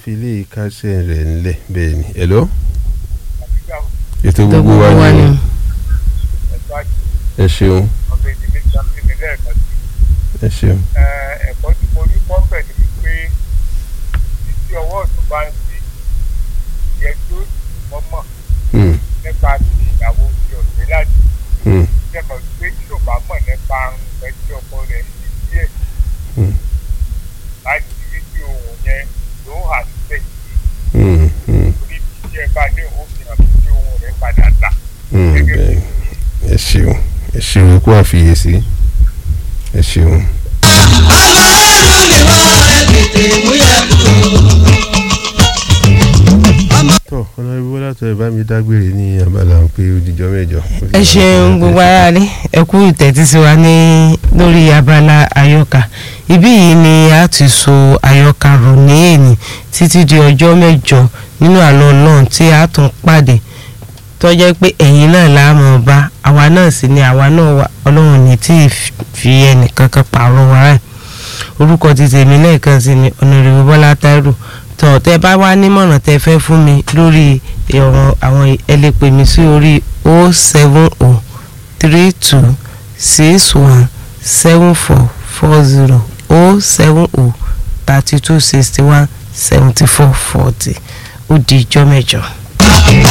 fi ilé kásẹ̀ rẹ̀ ńlẹ̀ bẹ́ẹ̀ ni hello àbígbà ètò tó gbogbo wa ni ni. ẹ̀tọ́ àti ẹ ṣeun ọ̀gbẹ́ ìdílé ìjọba ìpínlẹ̀ ẹ̀kan sí ẹ ṣeun ẹ̀kọ́ tí mo rí kọ́ bẹ̀ ni wípé títí ọwọ́ ọ̀tún bá ń sí yẹ kí ó sì mọ́mọ́ Hmm, nípa ti ìyàwó ti ọ̀sẹ̀ láti hmm, jẹ́mọ̀ pé tí ò bá mọ̀ nípa nǹkan tí ọkọ rẹ̀ ṣe díẹ̀ hmm, láti rí bí ohun yẹn ló hà síbẹ̀ hmm, hmm, torí tí ẹ bá dé òun fi hàn sí ohun rẹ̀ padà tà hmm, gẹ́gẹ́ bẹ́ẹ̀ bí ni. ẹ ṣeun ẹ ṣeun kó àfiyèsí ẹ ṣeun. tọ́ ọ̀nàbí bọ́lá tó ẹ bá mi dágbére ní abala pé òdìjọ́ mẹ́jọ. ẹ ṣeun gbogbo ara ní ẹ kú ìtẹ́tí sí wa ní lórí abala àyọkà ibí yìí ni a ti so àyọkà rò ní èní títí di ọjọ́ mẹ́jọ nínú àlọ́ náà tí a tún pàdé tó jẹ́ pé ẹ̀yin náà la mọ̀ bá àwa náà sì ni àwa náà wà ọlọ́run ní tí ì fi ẹnìkankan pààrọ̀ wa rẹ̀ orúkọ ti tèmi lẹ́ẹ̀kan sí ni ọ̀nàrẹ́wò bọ́lá táírò tọ̀ tẹ́ bá wá nímọ̀ràn tẹ́ fẹ́ fún mi lórí ọ̀rọ̀ àwọn ẹ lè pè mí sí orí o seven o three two six one seven four four zero o seven o thirty two sixty one seventy four forty ó di ijọ́ mẹ́jọ.